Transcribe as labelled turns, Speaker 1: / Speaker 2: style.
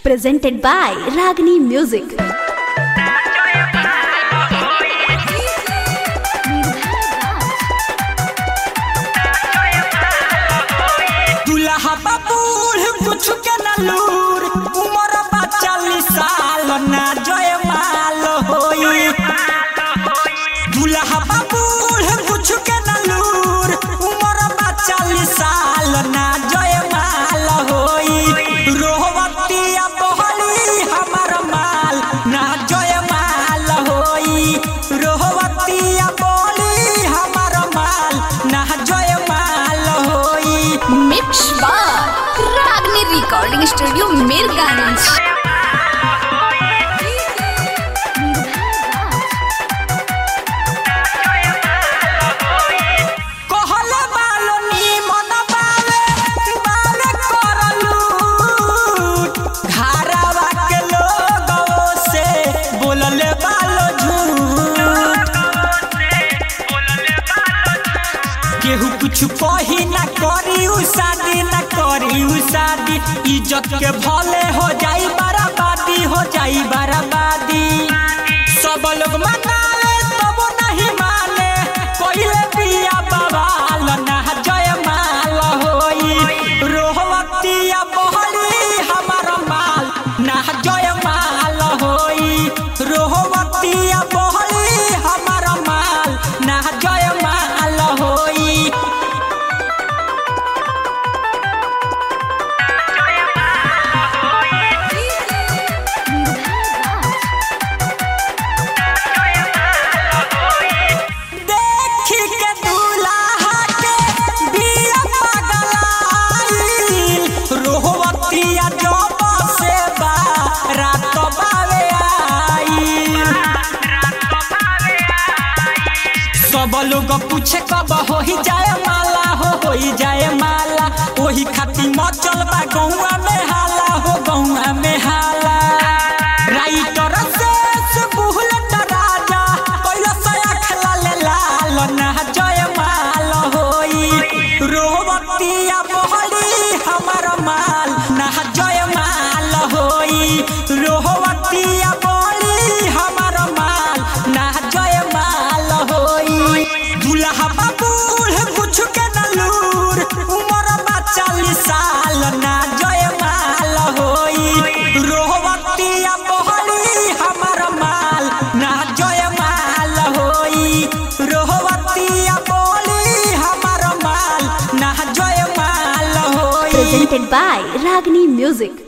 Speaker 1: presented by Ragini Music.
Speaker 2: दुल्हा बबूढ़ कुछ के न लूर उमर बा चालीस साल ना जय माल होई दुल्हा बबूढ़ कुछ के न लूर उमर बा चालीस साल ना जय माल होई रोहवतिया बहली हमर माल ना जय माल होई रोहवतिया बोली हमर माल ना जय माल होई
Speaker 1: Mix by Ragini Recording Studio, Mirganj.
Speaker 2: कहले बालो निमन बावे बावे करलू घरवा के लोगों से बोलले बालो झूठ केहू कुछ कही ना करी उ शादी ना करी उ शादी इज्जत के भले हो जाई बर्बादी हो जाई बर्बादी सब लोग मनाले तब नहीं माने कोइले पिया बवाल ना जय माल होई रोहवतिया बहली हमार माल ना जय माल होई रोहवतिया बहली हमार माल ना जय माल होई देखी के दूल्हा के बिया पगलाइल रोहवतिया जब से बा रात बावे आइल सब लोग पूछे कब हो ही जाए माला हो हो ही जाए माला वही खातिर मचल बा गौआ में हाला हो गौआ में हाला राइटर से बुहलट राजा कैला सया खेला ले लाल ना जय माल होई रोहवतिया बहली हमर माल ना जय माल होई रोहवतिया बहली हमर माल ना जय माल होई दुल्हा बबूढ़ कुछ के न लूर उमर बा चालीस साल ना जय माल होई रोहवतिया बहली हमर माल ना जय माल होई रोहवतिया बोली हमर माल ना जय माल होई
Speaker 1: Presented by Ragini Music.